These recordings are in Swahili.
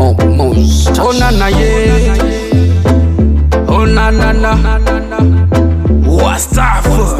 Mo, Mos, Oh na na yeah. Oh na na na. Wastafu.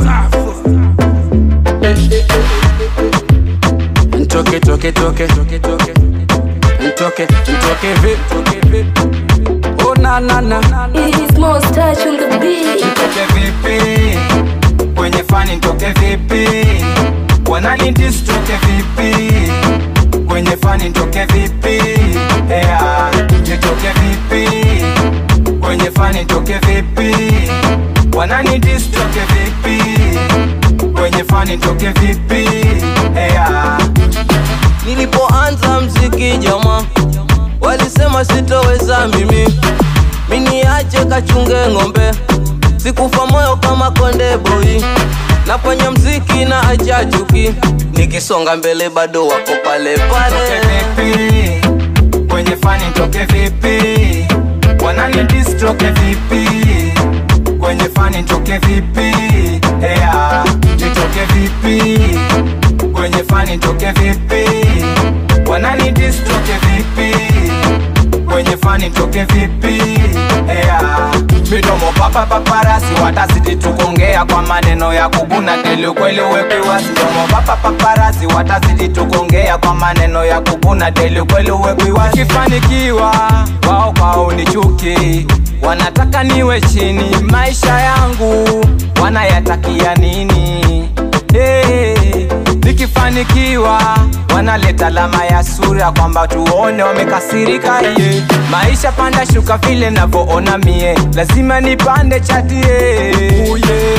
Ntoke toke toke toke toke. Ntoke ntoke vip. Oh na na na. It's most touch on the beat. Nitoke vipi kwenye fani nitoke vipi wananitistoke vipi kwenye fani nitoke vipi yeah. nitoke vipi kwenye fani nitoke vipi wananitistoke vipi kwenye fani nitoke vipi yeah. Nilipoanza mziki jama, walisema sitoweza mimi, miniache kachunge ng'ombe, sikufa moyo kama konde boy, nafanya mziki na acha chuki, nikisonga mbele bado wako pale Nitoke pale. vipi kwenye fani nitoke vipi wananitistoke vipi kwenye fani nitoke vipi yeah. nitoke vipi kwenye fani nitoke vipi wananitistoke vipi kwenye fani nitoke vipi yeah. midomo papa paparasi watazidi tukongea kwa maneno ya kubuna deli ukweli uwekwiwasi midomo papa paparasi watazidi tukongea kwa maneno ya kubuna deli ukweli uwekwiwasi kifanikiwa wao kwao ni chuki wanataka niwe chini maisha yangu wanayatakia nini hey, nikifanikiwa wanaleta alama ya sura kwamba tuone wamekasirika ye maisha panda shuka vile navyoona mie lazima nipande chatie uye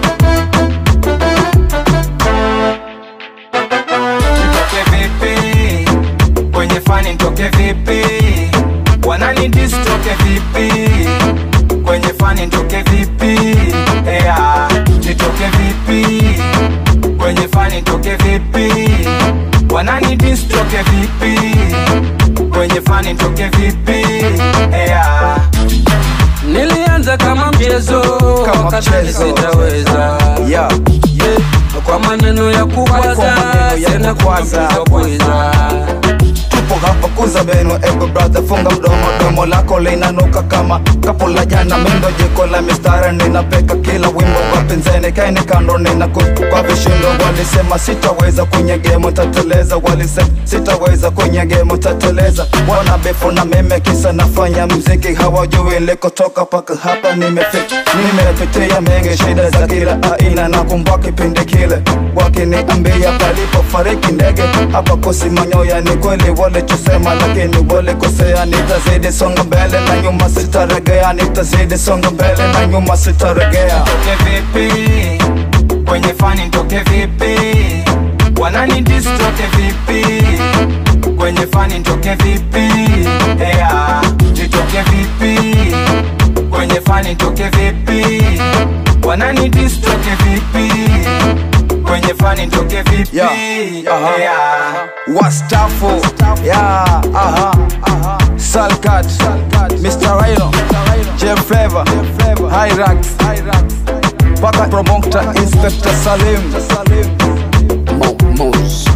nitoke vipi kwenye fani nitoke vipi wananidistoke vipi kwenye fani nitoke vipi yeah. nitoke vipi kwenye fani nitoke vipi wananidistoke vipi kwenye fani nitoke vipi yeah. Nilianza kama mchezo, Kama wakadhani mchezo. sitaweza. yeah. Kwa maneno ya kukwaza, Kwa maneno ya tena kukwaza. kukuza tupo hapa kuza beno ego brother funga mdomo domo lako linanuka kama kapo la jana mindo jiko la mistara ninapeka kila wimbo wapinzani kaini kando nina kwa vishindo walisema sitaweza kwenye gemo tateleza walisema sitaweza kwenye gemo tateleza wana befu na meme kisa nafanya mziki hawajui nilikotoka paka hapa nimefika nimepitia mengi shida za kila aina na kumbwa kipindi kile wakiniambia palipofariki ndege hapa kusimanyoya ni kweli walichosema lakini walikosea nitazidi songa mbele na nyuma sitaregea nitazidi songa mbele na nyuma sitaregea nitoke vipi kwenye fani nitoke vipi wananidistoke vipi kwenye fani nitoke vipi yeah. nitoke vipi kwenye fani nitoke vipi wananidistoke vipi kwenye fani nitoke vipi Yeah. Aha. yeah. wastafu yeah, aha. salkat mr rhino j flavor hyrax paka promoter inspector salim Mo, Mos.